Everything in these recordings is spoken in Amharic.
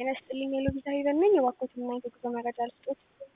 ጤና ይስጥልኝ የሎቢዛ ሄቨን ነኝ። የባኮትና የጉዞ መረጃ ልስጦት።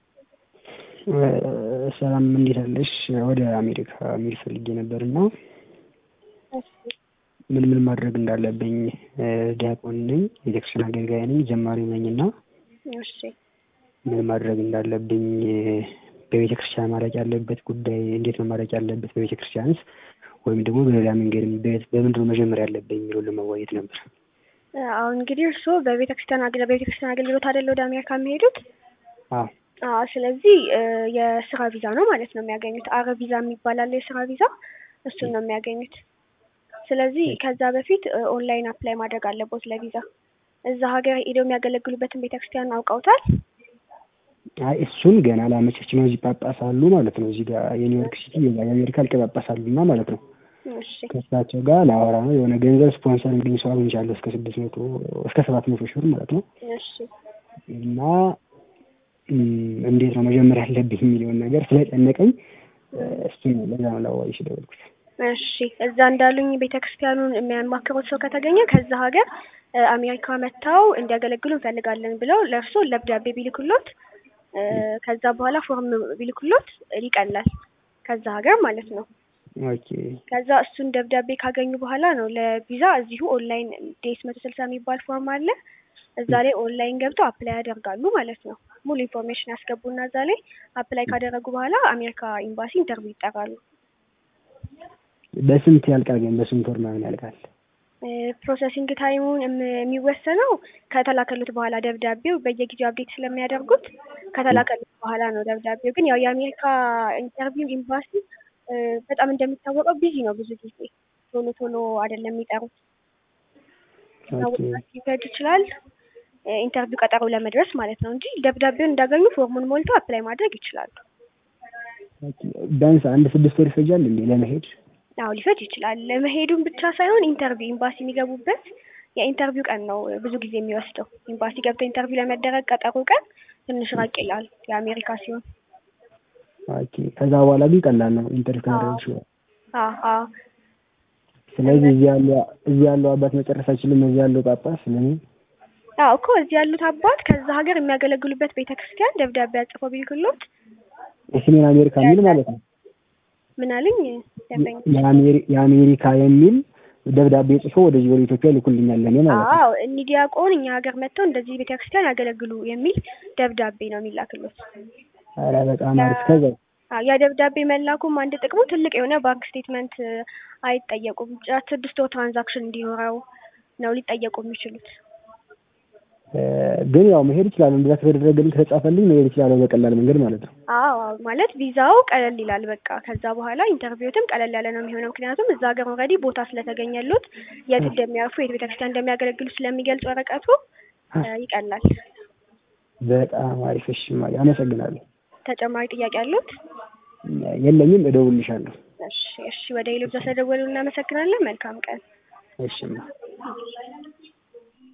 ሰላም እንዴት አለሽ? ወደ አሜሪካ መሄድ ፈልጌ ነበር እና እሺ ምን ምን ማድረግ እንዳለብኝ ዲያቆን ነኝ፣ ቤተክርስቲያን አገልጋይ ነኝ፣ ጀማሪ ነኝ እና እሺ ምን ማድረግ እንዳለብኝ በቤተ ክርስቲያን ማድረግ ያለበት ጉዳይ እንዴት ነው ማድረግ ያለበት በቤተ ክርስቲያንስ ወይም ደግሞ በሌላ መንገድ በምንድን ነው መጀመር ያለብኝ የሚለውን ለመወያየት ነበር። አሁን እንግዲህ እርስዎ በቤተክርስቲያን አግለ በቤተክርስቲያን አገልግሎት አይደለ ወደ አሜሪካ የሚሄዱት? አዎ አዎ ስለዚህ የስራ ቪዛ ነው ማለት ነው የሚያገኙት። አረ ቪዛ የሚባል አለ የስራ ቪዛ፣ እሱን ነው የሚያገኙት። ስለዚህ ከዛ በፊት ኦንላይን አፕላይ ማድረግ አለቦት ለቪዛ። እዛ ሀገር ሄደው የሚያገለግሉበትን ቤተክርስቲያን አውቀውታል? አይ እሱን ገና ላመቸች ነው። እዚህ ጳጳስ አሉ ማለት ነው። እዚህ ጋር የኒውዮርክ ሲቲ የአሜሪካ ሊቀ ጳጳስ አሉና ማለት ነው። እሺ ከእሳቸው ጋር ላወራ ነው። የሆነ ገንዘብ ስፖንሰር እንግዲህ ሰው አግኝቻለሁ እስከ ስድስት መቶ እስከ ሰባት መቶ ሺህ ብር ማለት ነው። እሺ እና እንዴት ነው መጀመር ያለብኝ የሚለውን ነገር ስለጨነቀኝ እሱን ነው ለዛ ነው ላዋይሽ ደወልኩት። እሺ እዛ እንዳሉኝ ቤተክርስቲያኑን የሚያማክሩት ሰው ከተገኘ ከዛ ሀገር አሜሪካ መጥተው እንዲያገለግሉ እንፈልጋለን ብለው ለእርስዎ ደብዳቤ ቢልኩሎት ከዛ በኋላ ፎርም ቢልኩሎት ይቀላል። ከዛ ሀገር ማለት ነው። ኦኬ ከዛ እሱን ደብዳቤ ካገኙ በኋላ ነው ለቪዛ እዚሁ ኦንላይን ዴስ መቶ ስልሳ የሚባል ፎርም አለ። እዛ ላይ ኦንላይን ገብተው አፕላይ ያደርጋሉ ማለት ነው። ሙሉ ኢንፎርሜሽን ያስገቡና እዛ ላይ አፕላይ ካደረጉ በኋላ አሜሪካ ኤምባሲ ኢንተርቪው ይጠራሉ። በስንት ያልቃል ግን በስንት ወር ምናምን ያልቃል? ፕሮሰሲንግ ታይሙን የሚወሰነው ከተላከሉት በኋላ ደብዳቤው በየጊዜው አፕዴት ስለሚያደርጉት ከተላከሉት በኋላ ነው። ደብዳቤው ግን ያው የአሜሪካ ኢንተርቪው ኤምባሲ በጣም እንደሚታወቀው ቢዚ ነው። ብዙ ጊዜ ቶሎ ቶሎ አይደለም የሚጠሩት። ሊፈጅ ይችላል ኢንተርቪው ቀጠሮ ለመድረስ ማለት ነው እንጂ ደብዳቤውን እንዳገኙ ፎርሙን ሞልተው አፕላይ ማድረግ ይችላሉ። ቢያንስ አንድ ስድስት ወር ይፈጃል እንዴ ለመሄድ? አዎ ሊፈጅ ይችላል። ለመሄዱን ብቻ ሳይሆን ኢንተርቪው ኤምባሲ የሚገቡበት የኢንተርቪው ቀን ነው ብዙ ጊዜ የሚወስደው። ኤምባሲ ገብተው ኢንተርቪው ለመደረግ ቀጠሮ ቀን ትንሽ ራቅ ይላል የአሜሪካ ሲሆን። ኦኬ ከዛ በኋላ ግን ቀላል ነው ኢንተርቪው ካደረግሽ በኋላ። አዎ አዎ ስለዚህ እዚህ ያለው እዚህ ያለው አባት መጨረስ አይችልም። እዚህ ያለው ጳጳስ ለምን? አዎ እኮ እዚህ ያሉት አባት ከዛ ሀገር የሚያገለግሉበት ቤተክርስቲያን ደብዳቤ አጽፈው ቢልክሎት የሰሜን አሜሪካ የሚል ማለት ነው። ምን አለኝ ደንበኛ የአሜሪካ የሚል ደብዳቤ ጽፎ ወደዚህ ወደ ኢትዮጵያ ይልኩልኛል ለእኔ ማለት ነው። አዎ እኒህ ዲያቆን እኛ ሀገር መጥተው እንደዚህ ቤተክርስቲያን ያገለግሉ የሚል ደብዳቤ ነው የሚላክሎት። ኧረ በጣም አሪፍ። ከዛ አዎ ያ ደብዳቤ መላኩም አንድ ጥቅሙ ትልቅ የሆነ ባንክ ስቴትመንት አይጠየቁም። ብቻ ስድስት ወር ትራንዛክሽን እንዲኖረው ነው ሊጠየቁ የሚችሉት። ግን ያው መሄድ እችላለሁ። እንደዛ ከተደረገልኝ ከተጻፈልኝ መሄድ እችላለሁ በቀላል መንገድ ማለት ነው። አዎ አዎ ማለት ቪዛው ቀለል ይላል። በቃ ከዛ በኋላ ኢንተርቪውትም ቀለል ያለ ነው የሚሆነው። ምክንያቱም እዛ ሀገር ኦልሬዲ ቦታ ስለተገኘሉት የት እንደሚያርፉ የት ቤተክርስቲያን እንደሚያገለግሉ ስለሚገልጽ ወረቀቱ ይቀላል። በጣም አሪፍ። እሺ እማዬ አመሰግናለሁ። ተጨማሪ ጥያቄ አሉት? የለኝም፣ እደውልልሻለሁ። እሺ እሺ። ወደ ሌሎች ስለደወሉ እናመሰግናለን። መልካም ቀን። እሺ እማ